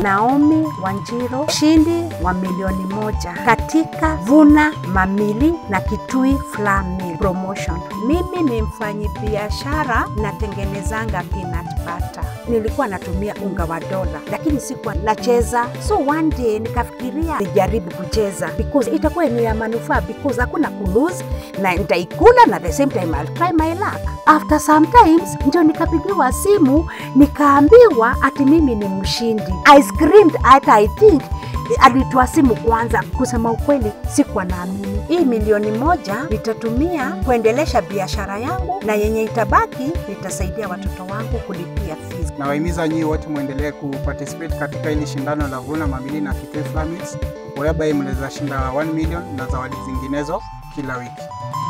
Naomi Wanjiro, mshindi wa milioni moja katika Vuna Mamili na Kitui Flour Mill Promotion. Mimi ni mfanyi biashara natengenezanga peanut butter. Nilikuwa natumia unga wa dola, lakini sikuwa nacheza, so one day nikafikiria nijaribu kucheza because itakuwa ni ya manufaa because hakuna kulose na nitaikula na the same time I'll try my luck. After sometimes ndio nikapigiwa simu nikaambiwa ati mimi ni mshindi. I screamed hata I think alitoa simu kwanza. Kusema ukweli, sikuwa naamini. Hii milioni moja nitatumia kuendelesha biashara yangu, na yenye itabaki nitasaidia watoto wangu kulipia fees. Nawahimiza nyinyi wote mwendelee kuparticipate katika hili shindano la Vuna Mamili na Kitui Flour Mills, whereby mnaweza shinda 1 million na zawadi zinginezo kila wiki.